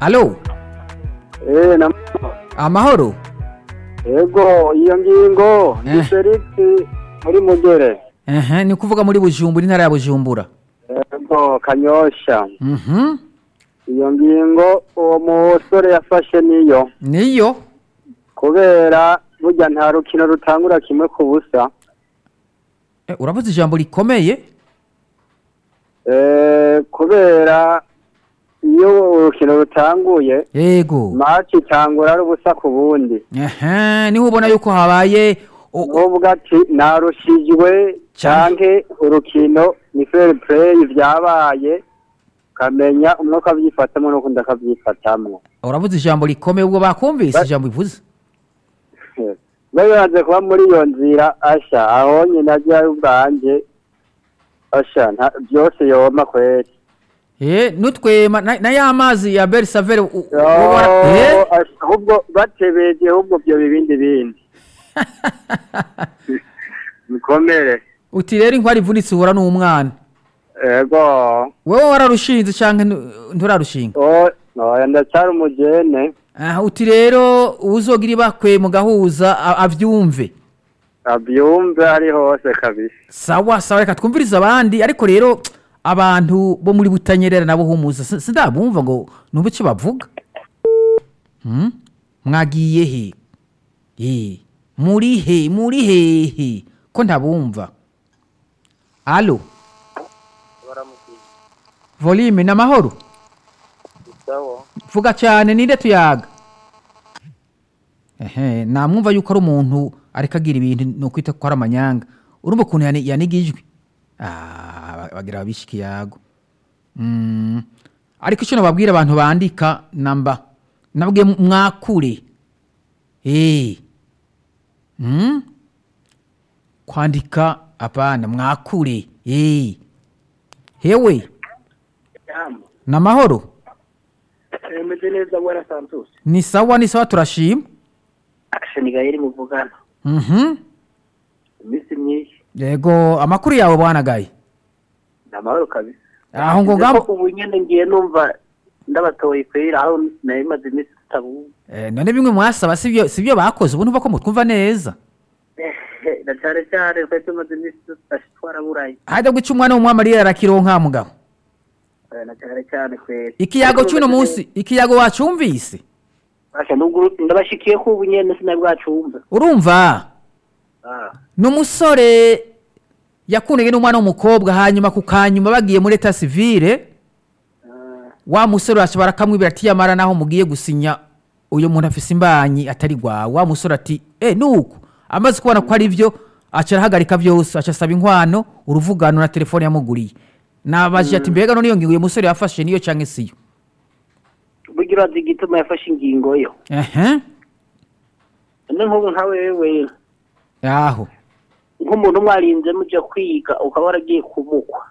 alo Eh, na amahoro Ego, iyo ngingo ni Eh. Felix muri Mugere. ehe ni kuvuga muri bujumbura intara ya bujumbura Ego, Kanyosha. mhm Iyo ngingo uwo musore yafashe niyo niyo kubera burya nta rukino rutangura kimwe ku busa. Eh, uravuze ijambo rikomeye Eh, kubera iyo urukino rutanguye yego match itangura ari ubusa ku bundi. ehe niho ubona yuko habaye o- o- Uvuga ati narushijwe canke urukino ni fair play vyabaye kamenya umwe akavyifatamwo n'ukundi akavyifatamwo uravuze ijambo rikomeye ubwo bakumvise Ba- ijambo bivuze babimaze kuba muri iyo nzira asha aho nyine ajyayo ubwanje asha nta- byose yoma kweri eh nutwema na, na ya mazi ya bersavere u- u- Yo, ubona- eh asha, ahubwo batebeje ahubwo byo bibindi bindi bikomere uti rero inkwari ivunitse uhura n'umwana ego wewe wararushinze canke ntu- nturarushinga o oya ndacyari umujene aha uti rero uzogira ibakwe mu gahuza a- avyumve abyumve ari hose kabisa sawa sawa reka twumvirize abandi ariko rero abantu bo muri butanyerera nabo humuza si- sindabumva ngo numva icyo bavuga Hmm? mwagiye he Eh, muri he muri hehe ko ntabumva alo volume ni amahoro vuga cyane ninde tuyaga ehe namwumva yuko ari umuntu ariko agira ibintu ni ukwita ko ari amanyanga urumva ukuntu yani- yaniga ijwi Ah, bagira ababisha ikiyago Mm. ariko icyo nababwira abantu bandika namba nabwiye mwakure Eh. Mm? kwandika apana mwakure Eh. hewe ni amahoro meze neza bwana santos ni sawa ni sawa turashima akashani gaheri muvugana Mhm. iminsi myinshi yego amakuru yawe bwana gaye ni amahoro kabisa aho ngo Nzi ngamo ko ubu nyine ngiye numva ndabatoye kwera aho nari maze iminsi tutabuze Eh, none bimwe mwasaba sibyo sibyo bakoze ubu ntuva ko mutwumva neza na cyane cyane twari tumaze iminsi tutashe twaraburanye hajya guca umwana w'umwamarira arakironka mugabo Eh, na cyane cyane kwera ikiyago cy'uno munsi ikiyago wacumvise Basha, nubwo ndabashikiye ko ubu nyine sinari bwacumva urumva Ah, ni umusore yakundanye n'umwana w'umukobwa hanyuma ku kanyuma bagiye muri eta sivire ah, wa musore uraca barakamwibira ati yamara naho mugiye gusinya uyu muntu afise imbanyi atari gwawe wa musore ati eh nuko amaze kubona ko ari byo aca arahagarika byose aca asaba inkwano uruvugano na telefone yamuguriye nabajije ati mbega none iyo ngingo uyu musore yafashe niyo canke siyo burya urazi igituma yafashe ingingo yo ehe none nk'ubu nka wewe aho nk'umuntu mwarinze mujya kwiga ukaba waragiye kumukwa